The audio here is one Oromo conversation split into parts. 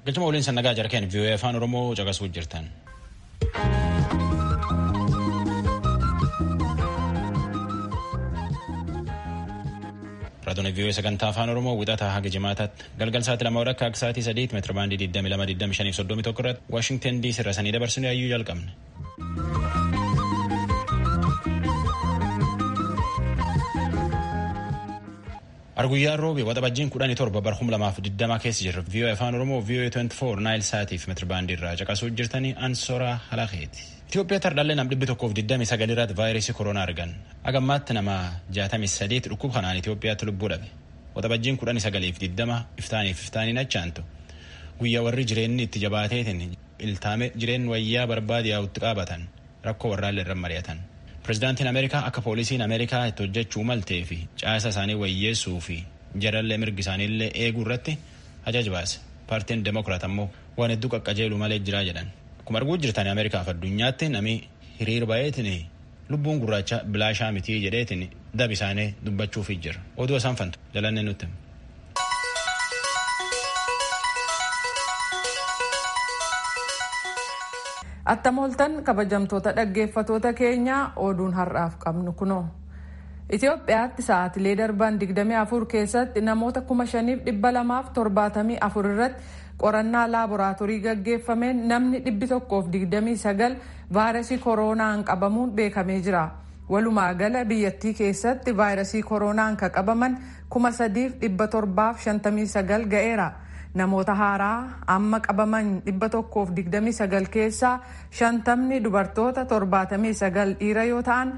Galchuma waliin sannagaa jarkeen vii'oo'ee afaan Oromoo caqasuu jirtan. Raadiyoolee vii'oo'ee sagantaa afaan Oromoo wixataa haga jimaataatti galgal sa'aatii lama akka akka sa'aatii sadiitti meetira baandii 22,25 irratti Waashingtan DC irra sanii dabarsanii hayyuu jalqabne. Arguyyaan roobi waxabajjiin kudhanii torba bar kum lamaaf digdamaa keessa jirra. VOA afaan Oromoo VOA 24 Naayil Saatiif meetirbaandii irraa caqasuu jirtanii Ansoraa Halakeeti. Itoophiyaa tardaallee nam dhibbi tokkoof digdami sagal irratti vaayirasii koronaa argan. Agammaatti nama jaatamii sadeet dhukkub kanaan Itoophiyaatti lubbuu dhabe. Waxabajjiin kudhanii sagaliif digdama iftaaniif iftaaniin achaantu. Guyyaa warri jireenyi itti jabaateetiin iltaame jireen wayyaa barbaade yaa'utti qaabatan rakkoo warraallee irra mari'atan. Pireezidaantiin Ameerikaa akka poolisiin Ameerikaa itti hojjechuu maltee fi caasa isaanii wayyeessuu fi jarallee mirgi isaaniillee eeguu irratti ajaja baase. Paartiin Demokiraat ammoo waan hedduu qaqqajeelu malee jiraa jedhan. Akkuma arguu jirtan Ameerikaaf addunyaatti nami hiriir baay'eetiin lubbuun gurraacha bilaashaa mitii jedheetiin dab isaanii dubbachuuf jira. Oduu isaan fantu jalannee nutti. Attamooltan kabajamtoota dhaggeeffatoota keenyaa oduun har'aaf qabnu kunoo. Itoophiyaatti sa'aatilee darban 24 keessatti namoota 5,274 irratti qorannaa laaboraatoorii gaggeeffameen namni 129 vaayirasii kooroonaan qabamuun beekamee jira. Walumaa gala biyyattii keessatti vaayirasii kooroonaan kan qabaman 3,759 ga'eera. Namoota haaraa amma qabaman 129 keessaa shantamni dubartoota 79 dhiira yoo ta'an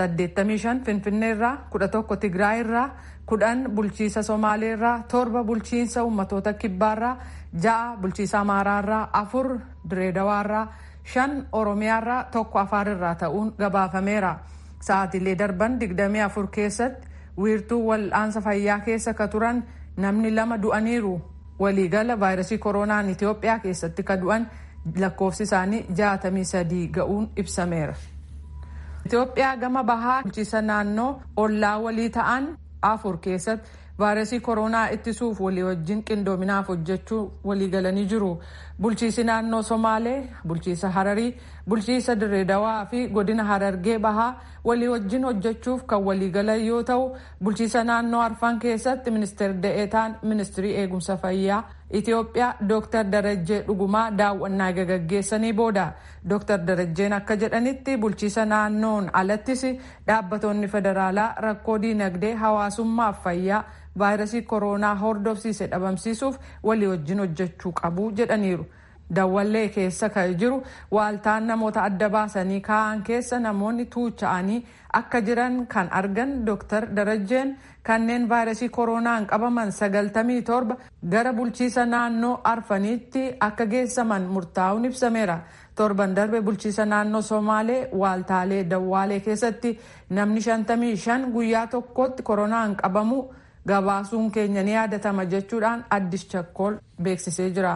85 finfinneerraa 11 tigraayirraa 10 bulchiisa somaaleerraa 7 bulchiinsa ummatoota kibbaarraa 6 bulchiisa amaaraarraa 4 direedawaarraa 5 oromiyaarraa 1 afaarirraa ta'uun gabaafameera. Sa'aatiilee darban 24 keessatti wiirtuu wal'aansa fayyaa keessa ka turan namni lama du'aniiru. waliigala vaayirasii kooroonaan Itoophiyaa keessatti ka du'an lakkoofsi isaanii 63 ga'uun ibsameera. Itoophiyaa gama bahaa bulchiisa naannoo ollaa walii ta'an afur keessatti vaayirasii kooroonaa ittisuuf walii wajjin qindoominaaf hojjechuu waliigalanii jiru. Bulchiisi naannoo Somaalee, bulchiisa Hararii, bulchiisa Dirreedawaa fi godina Harargee bahaa walii wajjin hojjechuuf kan waliigalan yoo ta'u, bulchiisa naannoo Arfan keessatti ministeerri da'eetaan ministirii eegumsa fayyaa Itoophiyaa Dr. Darajjee Dhugumaa daawwannaa gaggeessanii booda. Dr. Darajjeen akka jedhanitti bulchiisa naannoon alattis dhaabbattoonni federaalaa rakkoo diinagdee hawaasummaaf fayyaa vaayirasii kooroonaa hordofsiise dhabamsiisuuf walii wajjin hojjechuu qabu jedhaniiru. Dawwallee keessa kan jiru waaltaan namoota adda baasanii kaa'an keessa namoonni tuucha'anii akka jiran kan argan Dr. Darajjeen kanneen vaayirasii kooroonaan qabaman 97 gara bulchiisa naannoo arfaniitti akka geessaman murtaa'uun ibsameera. torban darbe bulchiisa naannoo somaalee waaltaalee dawwaalee keessatti namni 55 guyyaa tokkotti koronaan qabamu gabaasuun keenya ni yaadatama jechuudhaan addis chakkool beeksisee jira.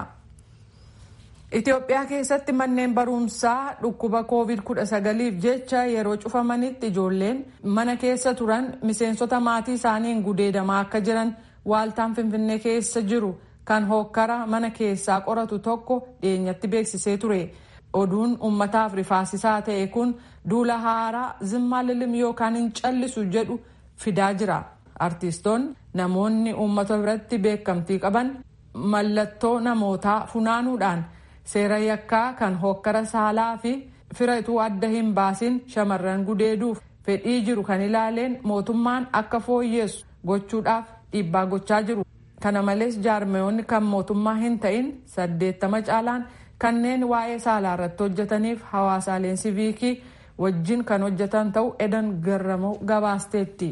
Itoophiyaa keessatti manneen barumsaa dhukkuba covid-19f jecha yeroo cufamanitti ijoolleen mana keessa turan miseensota maatii isaaniin gudeedamaa akka jiran waaltaan finfinnee keessa jiru kan hokkara mana keessaa qoratu tokko dhiyeenyatti beeksisee ture. oduun ummataaf rifaasisaa ta'e kun duula haaraa zimmaa lilim yookaan hin callisu jedhu fidaa jira artiistoonni namoonni uummata biratti beekamtii qaban mallattoo namootaa funaanuudhaan seera yakkaa kan hokkara saalaa fi firatuu adda hin baasin shamarran gudeeduuf fedhii jiru kan ilaaleen mootummaan akka fooyyeessu gochuudhaaf dhiibbaa gochaa jiru kana malees jaarmeyoonni kan mootummaa hin ta'in saddeettama caalaan kanneen waa'ee saalaa irratti hojjetaniif hawaasaaleen siviikii wajjin kan hojjetan ta'u edan garramoo gabaasteetti.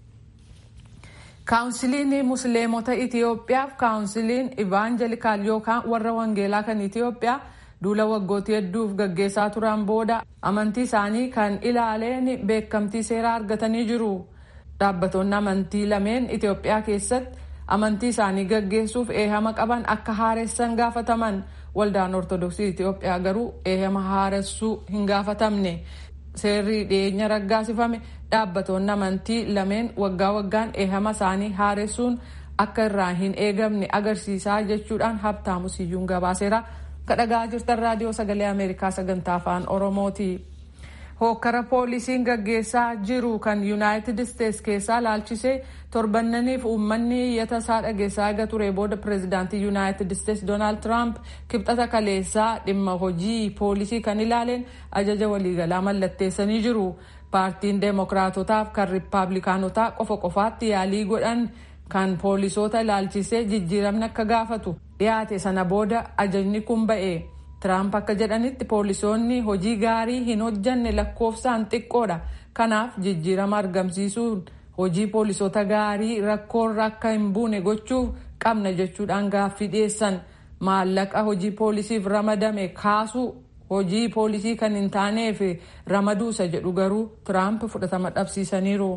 kaawunsiliin musliimota itiyoophiyaaf kaawunsiliin ivaanjelikaal yookaan warra wangeelaa kan itiyoophiyaa duula waggooti hedduuf gaggeessaa turan booda amantii isaanii kan ilaaleen beekamtii seeraa argatanii jiru dhaabbatoonni amantii lameen itiyoophiyaa keessatti amantii isaanii gaggeessuuf eehama qaban akka haaressan gaafataman waldaan ortodoksii itiyoophiyaa garuu eehama haaressuu hin gaafatamne seerri dhiyeenya raggaasifame dhaabbatoonni amantii lameen waggaa waggaan eehama isaanii haaressuun akka irraa hin eegamne agarsiisaa jechuudhaan habtaamu siyyuun gabaaseera kadhagaa jirtan raadiyoo sagalee ameerikaa sagantaa afaan oromooti. hookkara poolisiin gaggeessaa jiru kan yuunaayitid isteets keessaa laalchisee torbannaniif uummanni iyyata isaa dhageessaa eega ture booda pireezidaantii yuunaayitid isteets doonaald tiraamp kibxata kaleessaa dhimma hojii poolisii kan ilaaleen ajaja waliigalaa mallatteessanii jiru paartiin deemokiraatotaaf kan riippaabilikaanotaa qofa qofaatti yaalii godhan kan poolisoota ilaalchisee jijjiiramni akka gaafatu dhiyaate sana booda ajajni kun ba'e. Tiraamp akka jedhanitti poolisoonni hojii gaarii hin hojjanne lakkoofsaan xiqqoodha. Kanaaf jijjiirama argamsiisuun hojii poolisoota gaarii rakkoorra akka hin buune gochuuf qabna jechuudhaan gaaffii dhiyeessan. Maallaqa hojii poolisiif ramadame kaasuu hojii poolisii kan hin taaneef ramaduusa jedhu garuu Tiraamp fudhatama dhabsiisaniiru.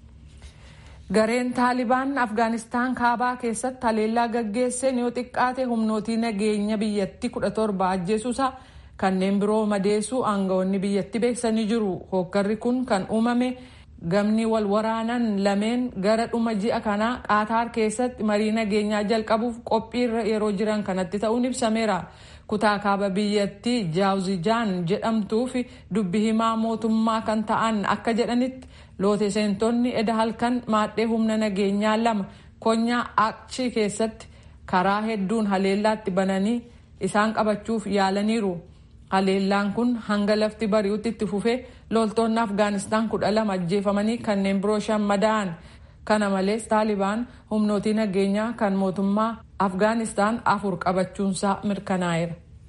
Gareen Taalibaan Afgaanistaan kaabaa keessatti haleellaa gaggeesseen yoo xiqqaate humnootii nageenya biyyattii kudha torba ajjeesuusaa kanneen biroo madeessuu aangawoonni biyyattii beeksanii jiru. Hooggarri kun kan uumame gamni wal waraanan lameen gara dhuma ji'a kanaa qaataar keessatti marii nageenyaa jalqabuuf qophiirra yeroo jiran kanatti ta'uun ibsameera. kutaa kaaba biyyattii jaawuzijaan jedhamtuu fi dubbi himaa mootummaa kan ta'an akka jedhanitti loote seentonni eda halkan maadhee humna nageenyaa lama konyaa akchi keessatti karaa hedduun haleellaatti bananii isaan qabachuuf yaalaniiru. haleellaan kun hanga lafti bari'utti itti fufee loltoonni afgaanistaan kudha lama ajjeefamanii kanneen biroo shan madaa'an kana malees taalibaan humnootii nageenyaa kan mootummaa afgaanistaan afur qabachuunsaa mirkanaa'eera.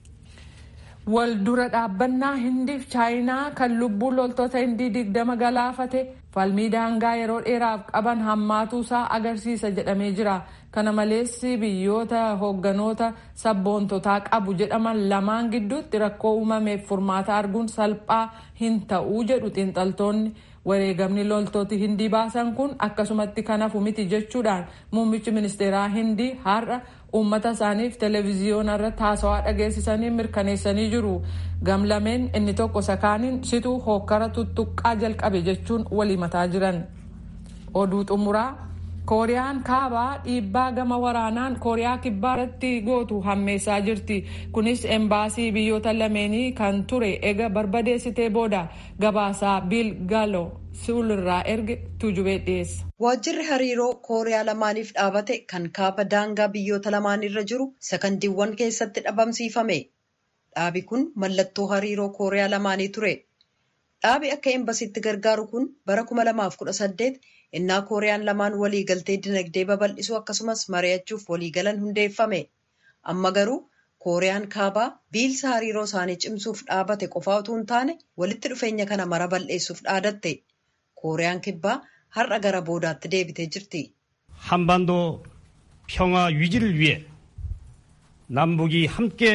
wal dura dhaabbannaa hindiif chaayinaa kan lubbuu loltoota hindii digdama galaafate falmii daangaa yeroo dheeraaf qaban hammaatuusaa agarsiisa jedhamee jira. kana malees biyyoota hoogganoota sabboontotaa qabu jedhaman lamaan gidduutti rakkoo uumameef furmaata arguun salphaa hin ta'uu jedhu xiinxaltoonni wareegamni loltooti hindii baasan kun akkasumatti kan hafu miti jechuudhaan muummichi ministeeraa hindii har'a uummata isaaniif televiziyoona irratti haasawaa dhageessisanii mirkaneessanii jiru gamlameen inni tokko sakaaniin situu hookkara tuttuqqaa jalqabe jechuun walimataa jiran oduu xumuraa kooriyaan kaabaa dhiibbaa gama waraanaan kooriyaa kibbaa irratti gootu hammeessaa jirti kunis embaasii biyyoota lameenii kan ture ega barbadeessitee booda gabaasaa biil gaalo si'ul irraa erge tuujubee dhiyeessa. waajjirri hariiroo kooriyaa lamaaniif dhaabate kan kaaba daangaa biyyoota lamaanirra jiru sakandiiwwan keessatti dhabamsiifame dhaabi kun mallattoo hariiroo kooriyaa lamaanii ture dhaabi akka embasiitti gargaaru kun bara 2018 innaa kooriyaan lamaan waliigaltee dinagdee babal'isuu akkasumas mari'achuuf waliigalan hundeeffame amma garuu kooriyaan kaabaa biilsa hariiroo isaanii cimsuuf dhaabate qofaa utuu hin taane walitti dhufeenya kana mara bal'eessuuf dhaadatte kooriyaan kibbaa har'a gara boodaatti deebitee jirti. 한반도 평화 유지를 위해 남북이 함께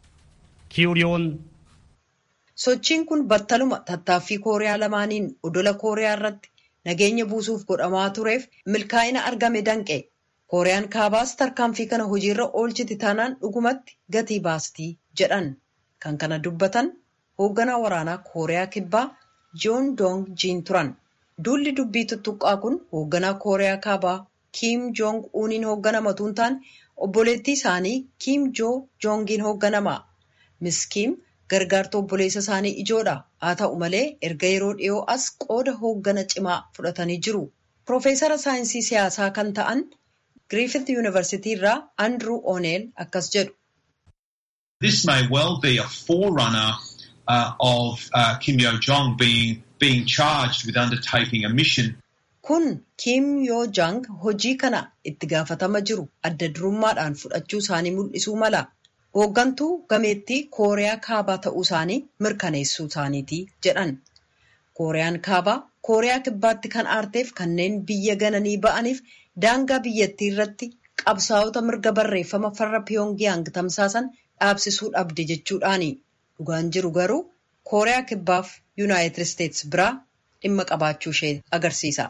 기울여온 sochiin kun battaluma tattaaffii kooriyaa lamaaniin odola kooriyaa irratti nageenya buusuuf godhamaa tureef milkaa'ina argame danqe kooriyaan kaabaas tarkaanfii kana hojiirra oolchiti taanaan dhugumatti gatii baastii jedhan kan kana dubbatan hoogganaa waraanaa kooriyaa kibbaa joon doong jiin turan duulli dubbii tuttuqqaa kun hoogganaa kooriyaa kaabaa kiim joong uuniin hoogganama tuun taane obboleettii isaanii kiim joo joongiin hoogganama miss kiim gargaartuu obboleessa isaanii ijoodha haa ta'u malee erga yeroo dhiyoo as qooda hooggana cimaa fudhatanii jiru piroofeesara saayinsii siyaasaa kan ta'an griifith yuunivarsitii irraa andrew oneel akkas jedhu. This may well be a forerunner uh, of uh, Kim Yo Jong being being charged with undertaking a mission. Kun Kim Yoo Jang hojii kana itti gaafatama jiru adda durummaadhaan fudhachuu isaanii mul'isuu mala. Hooggantuu gameettii Kooriyaa Kaabaa ta'uu isaanii mirkaneessuu isaaniiti jedhan. Kooriyaan Kaabaa Kooriyaa Kibbaatti kan aarteef kanneen biyya gananii ba'aniif daangaa biyyattii irratti qabsaa'ota mirga barreeffama farra Piyongiyaang tamsaasan dhaabsisuu dhabde jechuudhaani. Dhugaan jiru garuu Kooriyaa Kibbaaf Yuunaayitid Isteets biraa dhimma qabaachuu ishee agarsiisa.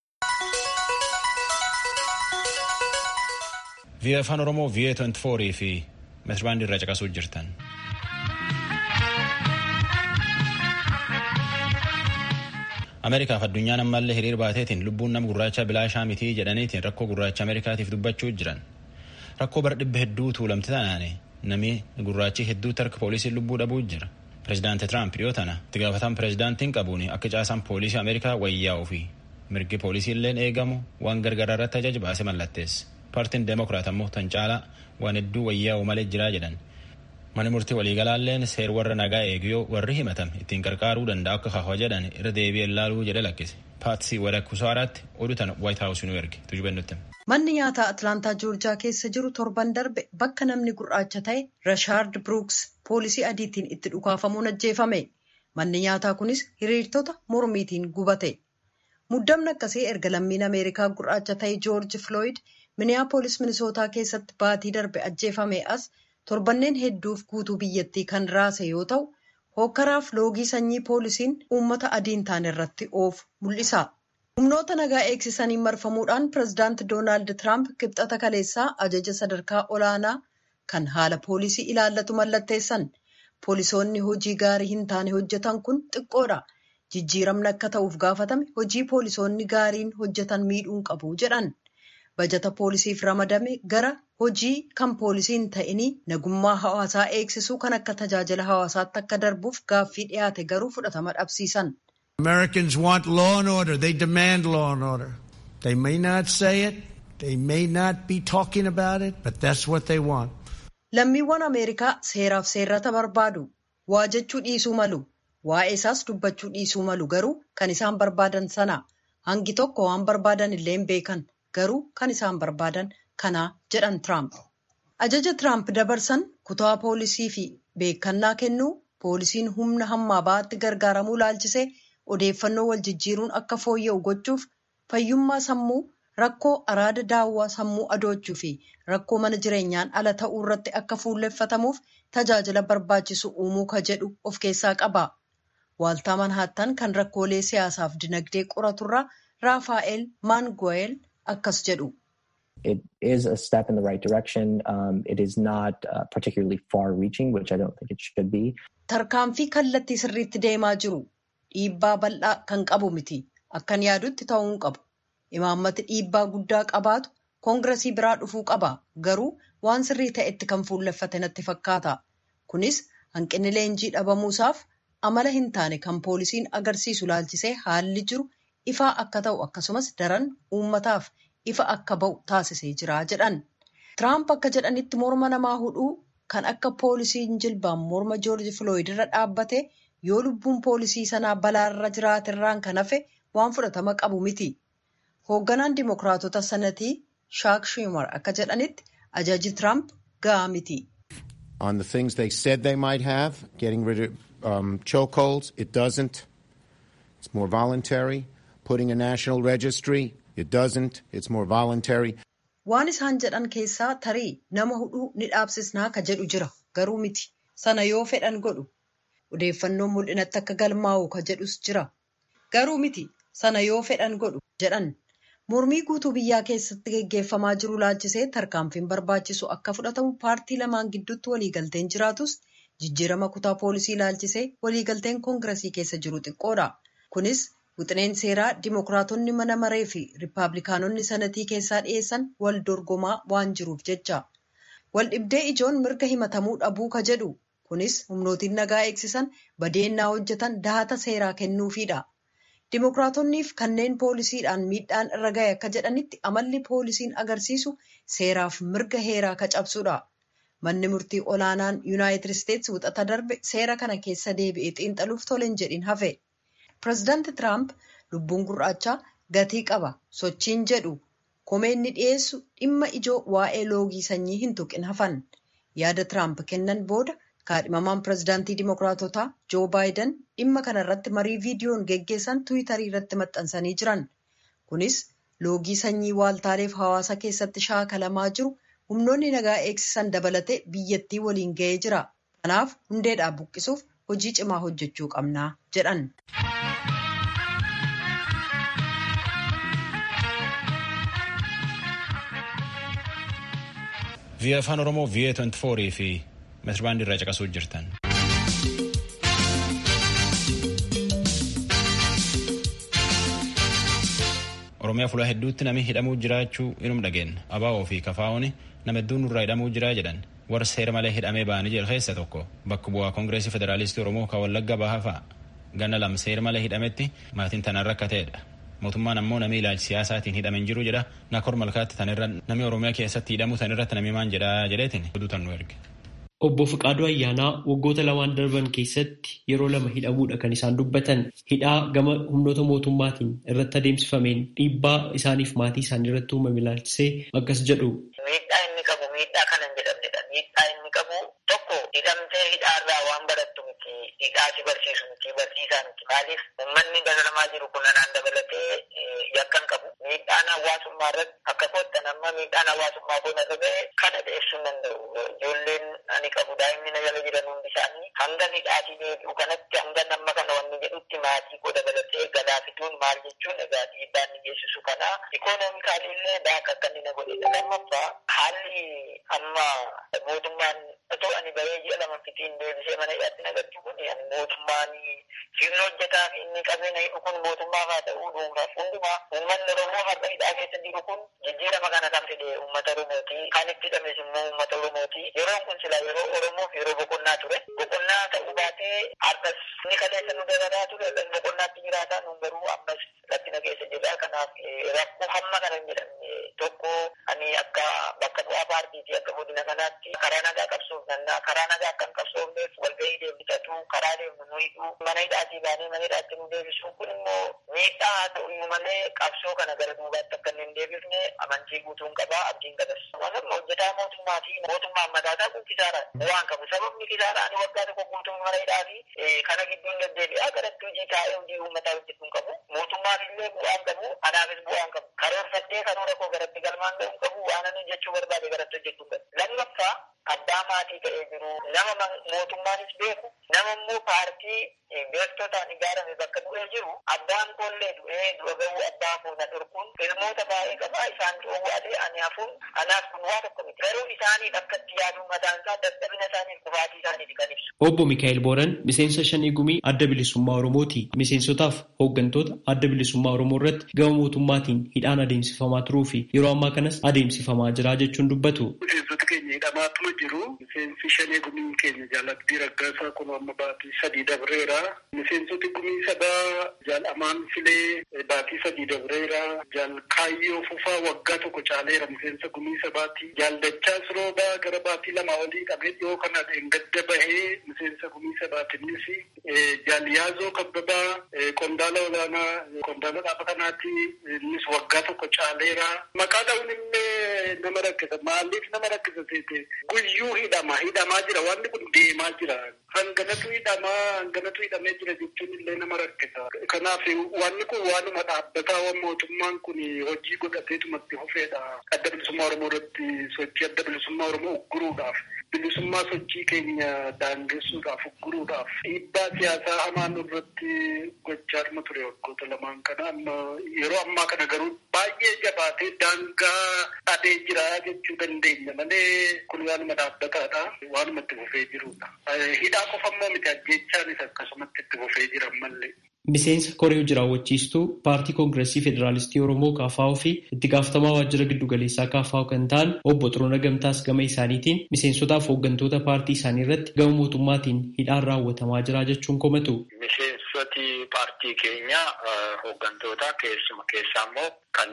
Vii'oo afaan Oromoo vii'oo 24 fi meetirbaandii irraa caqasuu jirtan. Ameerikaaf addunyaan ammallee hiriir baateetiin lubbuun nama gurraacha bilaashaa mitii jedhaniitiin rakkoo gurraacha Ameerikaatiif dubbachuu jiran. Rakkoo bara dhibba hedduu tuulamte tanaane namni gurraachi hedduu tarka poolisiin lubbuu dhabuu jira. Pireezidaanti Tiraamp dhiyoo tana itti gaafatan pireezidaantiin qabuun akka caasaan poolisii Ameerikaa wayyaa'uu fi mirgi poolisii illeen eegamu waan gargaraa irratti ajaja baase mallatteessa. Paartiin Deemokiraat ammoo tan caalaa waan hedduu wayyaa'u malee jiraa jedhan. Mani murtii waliigalaalleen seer warra nagaa eegiyoo warri himatan ittiin qarqaaruu danda'a akka kaawwa jedhan irra deebi'ee laaluu jedhe lakkise. Paatsii Wadakkusaaraatti oduu tana Waayit Haawusii nu erge tujubennutti. Manni nyaataa Atlaantaa Joorjaa keessa jiru torban darbe bakka namni gurraacha ta'e Rashaard Brooks poolisii adiitiin itti dhukaafamuun ajjeefame. Manni nyaataa kunis hiriirtota mormiitiin gubate. Muddamni akkasii erga lammiin Ameerikaa gurraacha ta'e Joorji Floyd Miniyaapolis Minisootaa keessatti baatii darbe ajjeefame as torbanneen hedduuf guutuu biyyattii kan raase yoo ta'u, hokkaraaf loogii sanyii poolisiin uummata adiin taane irratti oofu mul'isa. Humnoota nagaa eegsisaniin marfamuudhaan pireezidaanti Doonaald Tiraamp kibxata kaleessaa ajaja sadarkaa olaanaa kan haala poolisii ilaallatu mallatteessan. Poolisoonni hojii gaarii hin taane hojjetan kun xiqqoodha. Jijjiiramni akka ta'uuf gaafatame hojii poolisoonni gaariin hojjetan miidhuun qabu jedhan. Bajata poolisiif ramadame gara hojii kan poolisiin ta'inii nagummaa hawaasaa eegsisuu kan akka tajaajila hawaasaatti akka darbuuf gaaffii dhiyaate garuu fudhatama dhabsiisan. Americans want law and order. They demand law and order. They may not say it. They may not be talking about it, but that's what they want. Lammiiwwan Ameerikaa seeraaf seerrata barbaadu. Waa jechuu dhiisuu malu. Waa'ee isaas dubbachuu dhiisuu malu garuu kan isaan barbaadan sana. Hangi tokko waan barbaadan illee hin beekan. Garuu kan isaan barbaadan kana jedhan Tiraamp. Ajaja Tiraamp dabarsan kutaa poolisii fi beekannaa kennuu poolisiin humna hammaa ba'aatti gargaaramuu laalchisee odeeffannoo wal jijjiiruun akka fooyya'u gochuuf fayyummaa sammuu rakkoo araada daawwaa sammuu adoochuu fi rakkoo mana jireenyaan ala ta'uu irratti akka fuulleffatamuuf tajaajila barbaachisu uumuu ka jedhu of keessaa qaba. Waaltaa Manhaattan kan rakkoolee siyaasaaf dinagdee qoraturraa Raafaa'el Maanguweel akkas jedhu. It is a step in the right direction. Um, it is not uh, particularly far reaching, which I don't think it should be. Tarkaanfii kallattii sirriitti deemaa jiru. Dhiibbaa bal'aa kan qabu miti. Akkan yaadutti ta'uu hin qabu. Imaammati dhiibbaa guddaa qabaatu koongiresii biraa dhufuu qaba. Garuu waan sirrii ta'etti kan fuulleffate natti fakkaata. Kunis hanqinni leenjii dhabamuusaaf amala hin taane kan poolisiin agarsiisu laalchisee haalli jiru ifaa akka ta'u akkasumas daran uummataaf ifa akka ba'u taasisee jira jedhan. Tiraamp akka jedhanitti morma namaa hudhuu kan akka poolisiin jilbaan morma joorji filooyid irra dhaabbate yoo lubbuun poolisii sanaa balaarra jiraaterraan kan hafe waan fudhatama qabu miti. Hoogganaan Dimookiraatota sanatii Shaak Schumer akka jedhanitti ajaji Tiraamp gahaa miti. On the things they said they might have, getting rid of um, chokeholds, it doesn't. It's more voluntary. Putting a national registry, it doesn't. It's more voluntary. Waan isaan jedhan keessaa tarii nama hudhuu ni dhaabsisnaa ka jedhu jira garuu miti. Sana yoo fedhan godhu. Odeeffannoon mul'inatti akka galmaa'u ka jedhus jira. Garuu miti sana yoo fedhan godhu jedhan. Mormii guutuu biyyaa keessatti geggeeffamaa jiru laalchisee tarkaanfiin barbaachisu akka fudhatamu paartii lamaan gidduutti waliigalteen jiraatus jijjiirama kutaa poolisii laalchisee waliigalteen koongiresii keessa jiru xiqqoodha. Kunis Wixineen seeraa Dimookiraatonni mana maree fi Rippaabilikaanonni sanatii keessaa dhiyeessan wal dorgomaa waan jiruuf jecha. Wal dhibdee ijoon mirga himatamuu dhabuu ka jedhu. Kunis humnootiin nagaa eegsisan badeennaa hojjetan dahata seeraa kennuufiidha. Dimookiraatoniif kanneen poolisiidhaan miidhaan irra gahe akka jedhanitti amalli poolisiin agarsiisu seeraaf mirga heeraa ka cabsudha. Manni murtii olaanaan Yuunaayitid Isteetsi wixata darbe seera kana keessa deebi'ee xiinxaluuf toleen jedhin hafe. Pireezidaanti Tiraamp lubbuun gurraachaa gatii qaba sochiin jedhu komeenni dhiyeessu dhimma ijoo waa'ee loogii sanyii hin tuqin hafan. Yaada Tiraamp kennan booda kaadhimamaan pireezidaantii Dimookiraatotaa Joo Baayiden dhimma kana irratti marii viidiyoon geggeessan Tiwiitarii irratti maxxansanii jiran. Kunis loogii sanyii waaltaaleef hawaasa keessatti shaakalamaa jiru humnoonni nagaa eegsisan dabalatee biyyattii waliin ga'ee jira. Kanaaf hundeedhaa buqqisuuf hojii cimaa hojjechuu qabnaa jedhan. Via afaan Oromoo Via 24 fi meetirbaandii irraa caqasuu jirtan. oromiyaa fuula hedduutti namni hidhamuu jiraachuu inum dhageenna abaa'oo fi kafaa'ooni nama hedduun nurraa hidhamuu jiraa jedhan warra seera malee hidhamee ba'anii jedhu keessa tokko bakka bu'aa koongireesii federaalistii oromoo kan wallagga bahaa fa'a ganna lama seera malee hidhametti maatiin tanaan rakkateedha mootummaan ammoo namni ilaalchi siyaasaatiin hidhamen jiru jedha nakor malkaatti tanirra namni oromiyaa keessatti hidhamu tanirratti namni maan jedha jedheetiin oduu nu erge. Obbo Fiqaaduu Ayyaanaa waggoota lamaan darban keessatti yeroo lama hidhamuudha kan isaan dubbatan. Hidhaa gama humnoota mootummaatiin irratti adeemsifameen dhiibbaa isaaniif maatii isaanii irratti uumame ilaalchisee akkas jedhu. Miidhaa inni qabu miidhaa kana hin jedhamnedha. Miidhaa inni qabu tokko hidhamtee hidhaarraa waan barattu miti hidhaa si barsiisu miti barsiisaa miti. Maaliif uummanni dabalamaa jiru kun anaan dabalatee yakkan qabu. Miidhaan hawaasummaa irratti akka kottan amma miidhaan hawaasummaa kun irra ga'e kana dhiyeessuu hin danda'u. Ijoolleen ani qabu daa'imni na jala jiran hundi isaanii hanga hidhaatii deebi'u kanatti hanga namma kana wanni jedhutti maatii koo dabalatee galaa fiduun maal jechuun egaa dhiibbaa inni geessisu kana ikoonoomikaalii illee daaka akka inni na godhedha. Lammaffaa haalli amma mootummaan otoo ani bahee ji'a lama fitiin deebisee mana hidhaatti nagartu kun ani mootummaan sirna hojjetaa fi inni qabeenya hidhu kun mootummaaf haa ta'uu dhuunfaaf hundumaa uummanni Oromoo har'a hidhaa keessa jiru kun jijjiirama kana kan fide uummata Oromooti. Kan itti hidhames immoo uummata Oromooti. Yeroon kun sila yeroo Oromoof yeroo boqonnaa ture. Boqonnaa ta'uu baatee har'as ni kaleessa nu dabalaa ture. Boqonnaatti jiraataa nu garuu ammas rakkina keessa jirra. Kanaaf rakkoo hamma kana hin jedhamne tokko ani akka bakka bu'aa paartiiti akka godina kanaatti karaa nagaa qabsuuf nannaa karaa nagaa akka hin qabsoofneef walgahii deebitatu karaa deemnu nu hidhuu mana hidhaatii baanee mana hidhaatti nu deebisuun kun immoo miidhaa haa ta'u iyyuu malee qabsoo kana gara duubaatti akka hin deebifne amantii guutuun qabaa abdiin qabas. Wantoonni hojjetaa mootummaa fi mootummaan mataasaa kun kisaara waan qabu sababni kisaaraa ani waggaa tokko guutuun mana hidhaa fi kana gidduun deddeebi'aa garatti hojii taa'ee hojii uummataa hojjechuun qabu mootummaaf illee bu'aan qabu anaafis bu'aan qabu karoorfattee karoora koo garatti galmaan ga'uun qabu waan ani hojjechuu barbaade garatti hojjechuun qabu lammaffaa abbaa maatii ta'ee jiru nama mootummaanis beeku nama immoo paartii beektotaan ijaarame bakka bu'ee jiru abbaan koollee du'ee du'a ga'uu abbaa koo na dhorkuun ilmoota baay'ee qabaa isaan dhoowwaatee ani hafuun anaaf kun waa tokko miti garuu isaaniif akkatti yaaduun mataan isaa dadhabina isaaniif kufaatii isaaniif kan ibsu. Obbo Mikaa'el Booran miseensa shanii gumii adda bilisummaa Oromooti. Miseensotaaf hooggantoota adda bilisummaa Oromoo irratti gama mootummaatiin hidhaan adeemsifamaa turuu fi yeroo ammaa kanas adeemsifamaa jira jechuun dubbatu. Miseensota keenya hidhamaatuma jiru. Miseensi shanii gumii keenya jaallattii raggaasaa kun amma baatii sadii dabreera. Miseensoti gumii sadaa jaalamaan filee baatii sadii dabreera. Jaal kaayyoo fufaa waggaa tokko caaleera miseensa gumii sabaati. Jaaldachaa siroobaa gara baatii lama olii qabee dhiyoo kana gadda bahee miseensa gumii sabaati innis. Jaalyaazoo kabbabaa qondaala olaanaa qondaala dhaaba kanaati innis waggaa tokko caaleera. Maqaa dha'uun illee nama rakkisa. Maaliif nama rakkisa seete? Guyyuu hidhama hidhamaa jira wanti kun deemaa jira. Hanganatu hidhamaa hanganatu hidhamee jira jechuun illee nama rakkisa. Kanaaf wanni kun waanuma dhaabbataa waan mootummaan kun hojii godhateetumatti hufeedha. Adda bilisummaa Oromoo irratti sochii adda bilisummaa Oromoo ugguruudhaaf bilisummaa sochii keenya daangessuudhaaf ugguruudhaaf dhiibbaa siyaasaa hamaa nurratti gochaadhuma ture waggoota lamaan kana amma yeroo ammaa kana garuu baay'ee jabaatee daangaa dhadhee jira jechuu dandeenya malee kun waanuma dhaabbataadha waanuma itti fufee jirudha. Hidhaa qofa immoo miti ajjeechaanis akkasumatti itti fufee jira mallee. Miseensa koree hojii raawwachiistuu paartii koongireesii federaalistii Oromoo KFO fi itti gaafatamaa waajjira giddugaleessaa KFO kan ta'an obbo Xiroona Gamtaas gama isaaniitiin miseensotaaf hooggantoota paartii isaanii irratti gama mootummaatiin hidhaan raawwatamaa jira jechuun komatu. Miseensoti paartii keenya hooggantoota keessuma keessaa immoo kan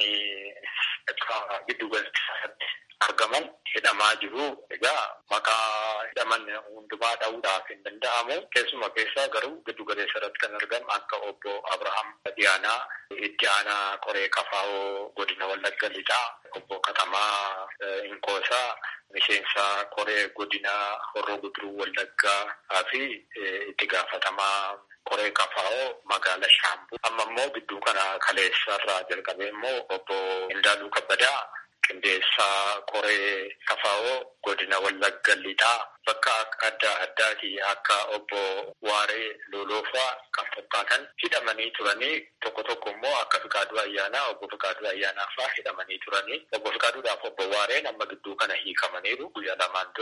giddugaleessaatti argaman hidhamaa jiru. Egaa maqaa hidhaman hundumaa dha'uudhaaf hin danda'amu. Keessuma keessaa garuu giddu galeessa irratti kan argamu akka obbo Abrahaam Diyaanaa itti aanaa koree kafaa'oo godina Wallagga Lixaa, obbo Katamaa Inkoosaa miseensa koree godina Horroo Guduruu Wallaggaa fi itti gaafatamaa koree kafaa'oo magaala Shaambuu. Amma immoo gidduu kana kaleessa irraa jalqabee immoo obbo Indaaluu Kabbadaa qindeessaa koree kafaa'oo godina wallagga lixaa bakka adda addaati akka obbo Waaree Loloofaa kan fakkaatan hidhamanii turanii tokko tokko immoo akka Fiqaaduu Ayyaanaa obbo Fiqaaduu Ayyaanaa fa'aa hidhamanii turanii obbo Fiqaaduudhaaf obbo Waareen amma gidduu kana hiikamaniiru guyyaa lamaan dura.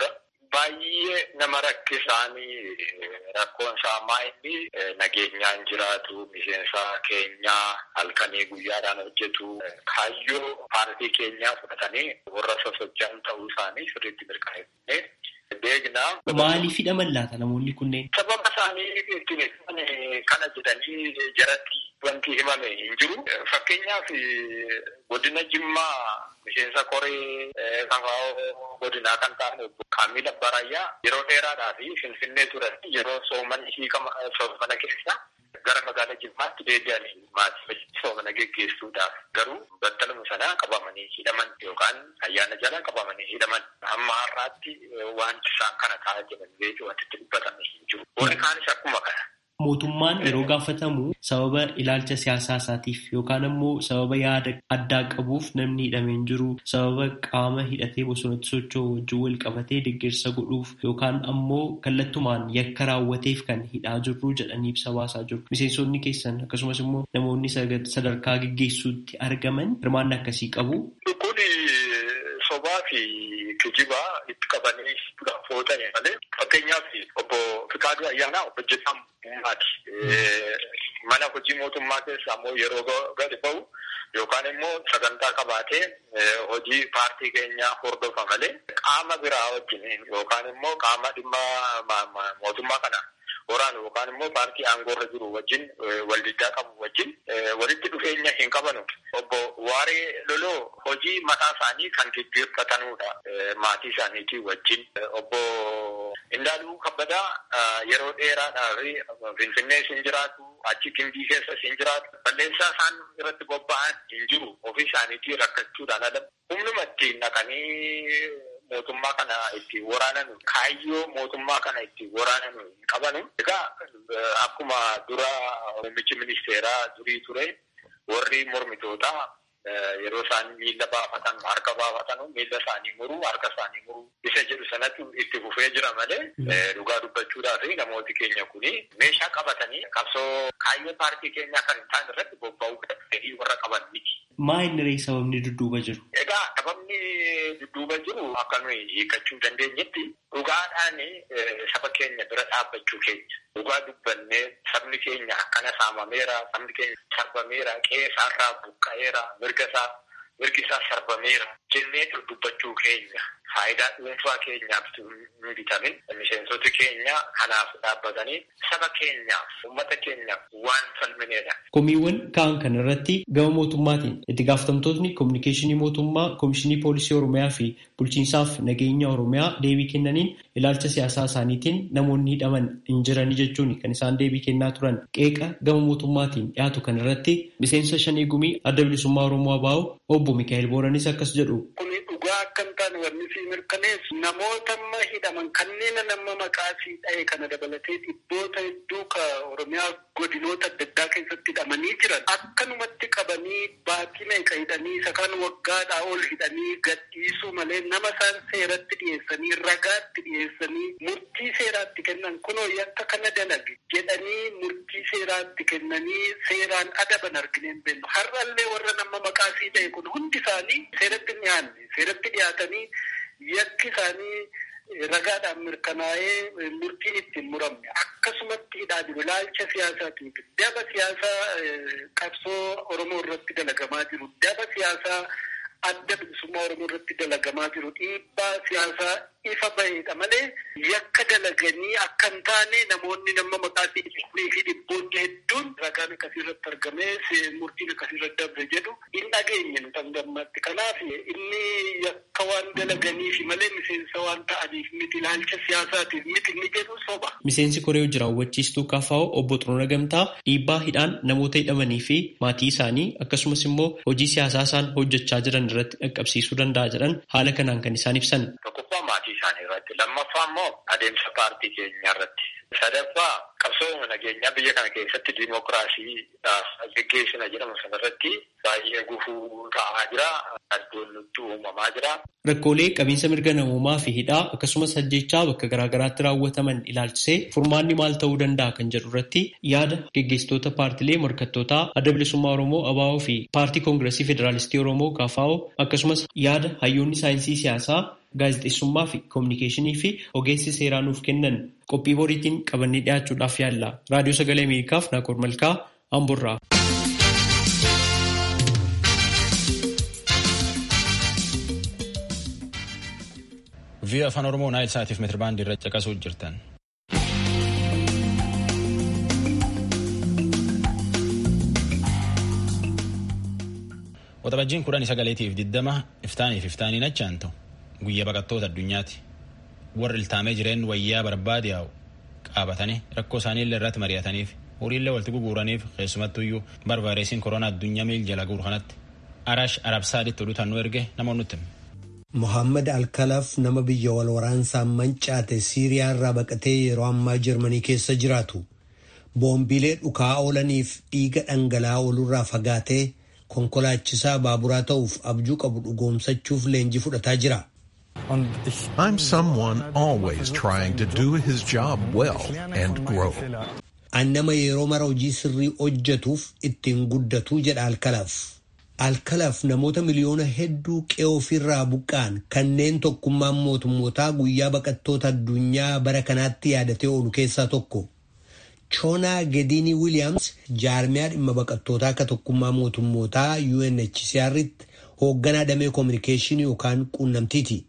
baay'ee nama rakkisaanii rakkoon isaa inni nageenyaan jiraatu miseensa keenyaa halkanii guyyaadhaan hojjetu kaayyoo paartii keenyaa fudhatanii warra sosocho'an ta'uu isaanii sirriitti mirkaneeffannee beekna. Maaliif hidhaman laata namoonni kunneen? Sababa isaanii ittiin kana jedhanii jaratti wanti himame hin jiru. Fakkeenyaaf godina Jimmaa miseensa koree kafaa'oo godinaa kan ta'an obbo Kaamil Abbarayyaa yeroo dheeraadhaa fi Finfinnee turan yeroo soomanni hiikama soomana keessa gara magaalaa Jimmaatti deebi'anii maatii soomana geggeessuudhaaf garuu battaluma sanaa qabamanii hidhaman yookaan ayyaana jala qabamanii hidhaman amma har'aatti wanti isaan kana ta'aa jiran beeku wanti itti dubbatame hin jiru. Warri kaanis akkuma kana. Mootummaan yeroo gaafatamu sababa ilaalcha siyaasaa isaatiif yookaan ammoo sababa yaada addaa qabuuf namni hidhamee hin jiru sababa qaama hidhatee bosonatti socho'u wajjin wal qabatee deeggarsa godhuuf yookaan ammoo kallattumaan yakka raawwateef kan hidhaa jirru jedhanii ibsa baasaa jiru. Miseensonni keessan akkasumas immoo namoonni sadarkaa geggeessuutti argaman hirmaanna akkasii qabu. Kun sobaa fi kijibaa itti qabanii fuudhanii malee fakkeenyaaf obbo Fikaaduu Ayyaanaa hojjetaan uumaati. Mana hojii mootummaa keessa ammoo yeroo gadi ba'u yookaan immoo sagantaa qabaatee hojii paartii keenyaa hordofa malee qaama biraa wajjin yookaan immoo qaama dhimma mootummaa kana waraanu yookaan immoo paartii aangoorra jiru wajjin waldiddaa qabu wajjin walitti dhufeenya hin qabanu. Obbo Waaree Loloo hojii mataa isaanii kan gaggeeffatanudha maatii isaaniitii wajjin. Obbo Indaaluu Kabbadaa yeroo dheeraadhaaf Finfinnee siin jiraatu achi gimbii keessa siin jiraatu balleessaa isaan irratti bobba'an hin jiru ofii isaaniitii rakkachuudhaan ala humnuma ittiin naqanii mootummaa kana ittiin waraanan kaayyoo mootummaa kana ittiin waraanan hin qabanu. Egaa akkuma dura muummichi ministeeraa durii ture warri mormitootaa yeroo isaan miila baafatan harka baafatan miila isaanii muruu harka isaanii muruu isa jedhu sanatti itti fufee jira malee dhugaa dubbachuudhaaf namooti keenya kuni meeshaa qabatanii qabsoo kaayyoo paartii keenyaa kan hin taane irratti bobba'uu fedhii warra qaban miti. Maa inni ree sababni dudduuba jiru? Egaa sababni dudduuba jiru akka nuyi hiikachuu dandeenyetti dhugaadhaan saba keenya bira dhaabbachuu keenya. Dhugaa dubbannee sabni keenya akkana saamameera, sabni keenya sarbameera, qe'ee isaarraa buqqa'eera, mirga isaa mirgi isaa sarbameera jennee dubbachuu keenya. Faayidaa dhuunfaa keenyaaf hin bitamin miseensoti keenya kanaaf dhaabbatanii saba keenyaaf uummata keenyaaf waan falmineedha. Komiiwwan ka'an kana irratti gama mootummaatiin itti gaafatamtootni koominikeeshinii mootummaa koomishinii poolisii oromiyaa fi bulchiinsaaf nageenya oromiyaa deebii kennaniin ilaalcha siyaasaa isaaniitiin namoonni hidhaman hin jiranii jechuun kan isaan deebii kennaa turan qeeqa gama mootummaatiin dhiyaatu kan irratti miseensa shanii gumii adda bilisummaa oromoo abaa'u obbo Mikaa'el Booranis akkas jedhu. dhugaa akka hin taane wanni si mirkaneessu namoota amma hidhaman kanneen nama maqaa sii dha'e kana dabalatee dhibboota hedduu ka oromiyaa godinoota adda addaa keessatti hidhamanii jiran akkanumatti qabanii baatii meeqa hidhanii isa kan waggaadhaa ol hidhanii gadhiisuu malee nama isaan seeratti dhiyeessanii ragaatti dhiyeessanii murtii seeraatti kennan kunoo yakka kana dalage jedhanii murtii seeraatti kennanii seeraan adaban argineen beellu har'allee warra nama maqaa sii dha'e kun hundi isaanii seeratti dhiyaanne seeratti dhiyaatanii yakki isaanii ragaadhaan mirkanaa'ee murtiin ittiin muramne akkasumatti hidhaa jiru ilaalcha siyaasaatiif daba siyaasaa qabsoo oromoo irratti dalagamaa jiru daba siyaasaa adda bilisummaa oromoo irratti dalagamaa jiru dhiibbaa siyaasaa ifa baheedha malee yakka dalaganii akka hin taane namoonni nama maqaa fi dhibboonni hedduun ragaan akkasii irratti argamee murtiin akkasii irratti dabre jedhu hin dhageenye nu tangammatti kanaaf inni yakka waan dalaganiif malee miseensa waan ta'aniif miti ilaalcha siyaasaatiif miti inni jedhu soba. Miseensi koree hojii raawwachiistuu KFO obbo Xuruura Gamtaa dhiibbaa hidhaan namoota hidhamanii fi maatii isaanii akkasumas immoo hojii siyaasaa isaan hojjechaa jiran irratti dhaqqabsiisuu danda'a jedhan haala kanaan kan isaan ibsan. Tokkoffaa maatii isaanii irratti lammaffaa immoo adeemsa paartii keenyaa irratti sadaffaa qabsoo nageenyaa biyya kana keessatti diimokiraasii geggeessina jedhamu sanarratti baay'ee gufuu ta'aa jira addoon nutti uumamaa jira. Rakkoolee qabiinsa mirga namoomaa fi hidhaa akkasumas ajjechaa bakka garaagaraatti raawwataman ilaalchisee furmaanni maal ta'uu danda'a kan jedhu irratti yaada geggeessitoota paartilee morkattootaa adda bilisummaa Oromoo ABO fi paartii koongiresii federaalistii Oromoo KFO akkasumas yaada hayyoonni saayinsii siyaasaa gaazexeessummaa fi koominikeeshinii fi ogeessi seeraa nuuf kennan qophii boriitiin qabannee dhiyaachuudhaaf yaalla. Raadiyoo Sagalee Ameerikaaf Naakor Malkaa Amburraa. vii'oo afaan oromoo naayil saatiif meetirbaandii irra caqasuu jirtan. Waxabajjiin kudhan sagaleetiif diddama iftaaniif iftaaniin achaantu guyyaa baqattoota addunyaati. Warri iltaamee jireen wayyaa barbaade yaa'u qaabatanii rakkoo isaanii illee irratti mari'ataniif horiillee walitti guguuraniif keessumattuyyuu barbaaresiin koronaa addunyaa miil jala guuru kanatti arash arabsaaditti oduutaan nu erge namoonni nutti. Mohaammed Alkalaf nama biyya wal waraansaan mancaate Siiriyaa irraa baqatee yeroo ammaa Jarmanii keessa jiraatu. Boombiilee dhukaa oolaniif dhiiga dhangala'aa oolurraa fagaatee konkolaachisaa baaburaa ta'uuf abjuu qabu dhugoomsachuuf leenjii fudhataa jira. I'm someone always trying to do his job well and grow. An nama yeroo mara hojii sirrii hojjetuuf ittiin guddatuu jedha Alkalaf. Alkalaf namoota miliyoona hedduu qe'ee ofirraa buqqa'an kanneen tokkummaan mootummootaa guyyaa baqattoota addunyaa bara kanaatti yaadatee oolu keessaa tokko. Choonaa Gediini Wiiliyaams jaarmiyaa dhimma baqattootaa akka tokkummaa mootummootaa UNHCR'tti hoogganaa damee koominikeeshinii yookaan quunnamtiiti.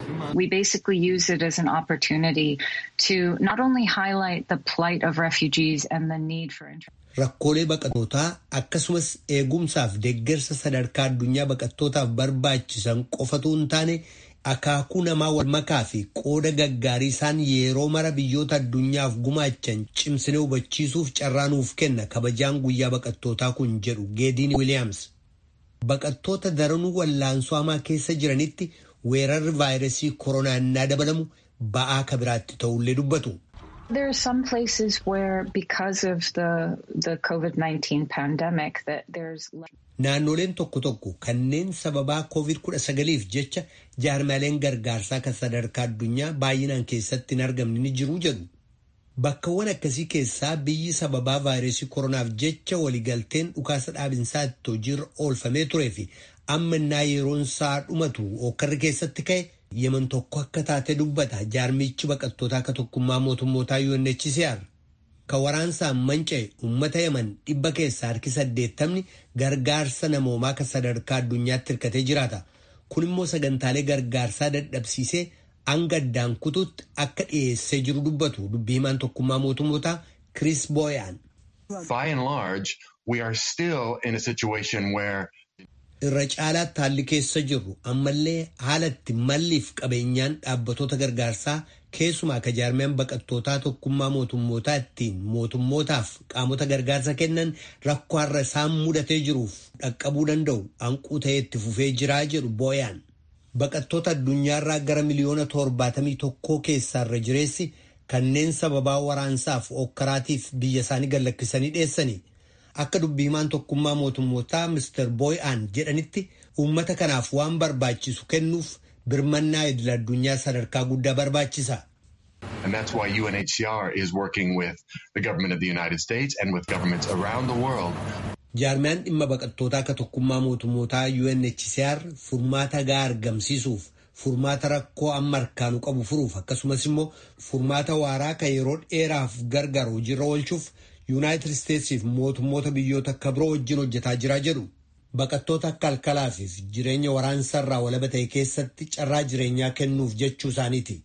We basically use it as an opportunity to not only highlight the plight of refugees and the need for Rakkoolee baqattootaa akkasumas eegumsaaf deeggarsa sadarkaa addunyaa baqattootaaf barbaachisan qofatu hin taane akaakuu namaa wal makaa fi qooda gaggaarii isaan yeroo mara biyyoota addunyaaf gumaachan cimsinee hubachiisuuf carraa nuuf kenna kabajaan guyyaa baqattootaa kun jedhu geediin wiiliyaams. Baqattoota daranuu wallaansoo hamaa keessa jiranitti weerarri vaayirasii koronaa innaa dabalamu ba'aa kabiraatti ta'ullee dubbatu. There are some places where, because of the the COVID nineteen pandemic, that there's. Naannoleen tokko tokko kanneen sababaa covid kudha sagaliif jecha jaarmaaleen gargaarsaa kan sadarkaa addunyaa baay'inaan keessatti hin argamne ni jiru jedhu. Bakkawwan akkasii keessaa biyyi sababaa vaayirasii koronaaf jecha waliigalteen dhukaasa dhaabinsaa itti hojiirra oolfamee turee fi amma innaa yeroon isaa dhumatu okkarri keessatti ka'e. yeman tokko akka taate dubbata jaarmichi baqattootaa akka tokkummaa mootummootaa UNHCR kan waraansaan manca'e uummata yeman dhibba keessaa harki saddeettamni gargaarsa namoomaa kan sadarkaa addunyaatti hirkatee jiraata kun immoo sagantaalee gargaarsaa dadhabsiisee hanga addaan kutuutti akka dhiyeessee jiru dubbatu dubbii himaan tokkummaa mootummootaa Chris Boyan. By and large, we are still in a situation where irra caalaatti haalli keessa jirru ammallee haala itti malliif qabeenyaan dhaabbatoota gargaarsaa keessumaa ka jaarmiyaan baqattootaa tokkummaa mootummootaa ittiin mootummootaaf qaamota gargaarsa kennan rakkoo har'a isaan mudatee jiruuf dhaqqabuu danda'u hanquu ta'ee itti fufee jiraa jedhu booyaan. Baqattoota addunyaarraa gara miliyoona torbaatamii tokkoo keessaarra jireessi kanneen sababaa waraansaaf okkaraatiif biyya isaanii gallakkisanii dheessanii. akka dubbii himaan tokkummaa mootummootaa Mr. Boy'aan jedhanitti uummata kanaaf waan barbaachisu kennuuf birmannaa idil addunyaa sadarkaa guddaa barbaachisa. And that's why UNHCR is working with the government of the United States and with governments around the world. Jaarmiyaan dhimma baqattootaa akka tokkummaa mootummootaa UNHCR furmaata gahaa argamsiisuuf furmaata rakkoo amma harkaanu qabu furuuf akkasumas immoo furmaata waaraa kan yeroo dheeraaf gargaaru hojiirra oolchuuf yuunaayitid isteetsiif mootummoota biyyoota akka biroo wajjin hojjetaa jiraa jedhu baqattoota akka alkalaafiif jireenya waraansaarraa walaba ta'e keessatti carraa jireenyaa kennuuf jechuu isaaniiti.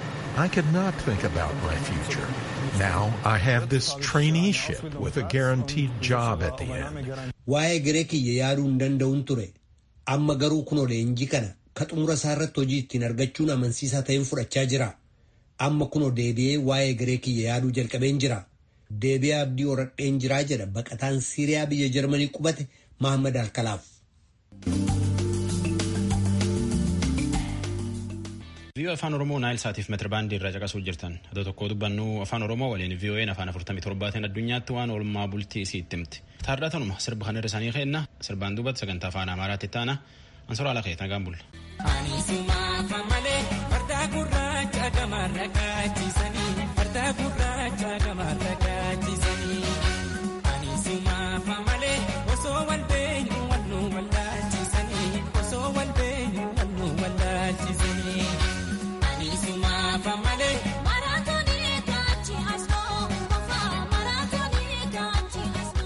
I could not think about my future. Now I have this traineeship with a guaranteed job at the end. Waa'ee garee kiyya yaaduu hin danda'uun ture. Amma garuu kunoo leenjii kana ka xumura isaa irratti hojii ittiin argachuun amansiisaa ta'een fudhachaa jira. Amma kunoo deebi'ee waa'ee garee kiyya yaaduu jalqabeen jira. Deebi'ee abdii horadheen jiraa jedha baqataan Siiriyaa biyya Jarmanii qubate Mahammad Alkalaaf. viiyoo afaan oromoo naayil saatiif meetira baandii irraa caqasuu jirtan adoo tokko dubbannu afaan oromoo waliin viiyoo'een afaan afurtamii torbaatiin addunyaatti waan oolmaa bultii isii itti himti taardatanuma sirba kan irra isaanii keenna sirbaan duubatti sagantaa afaan amaaraatti taana ansora ala keetan gaan bulla. Ani sumaa malee farda gurraacha gamarra kaachisanii.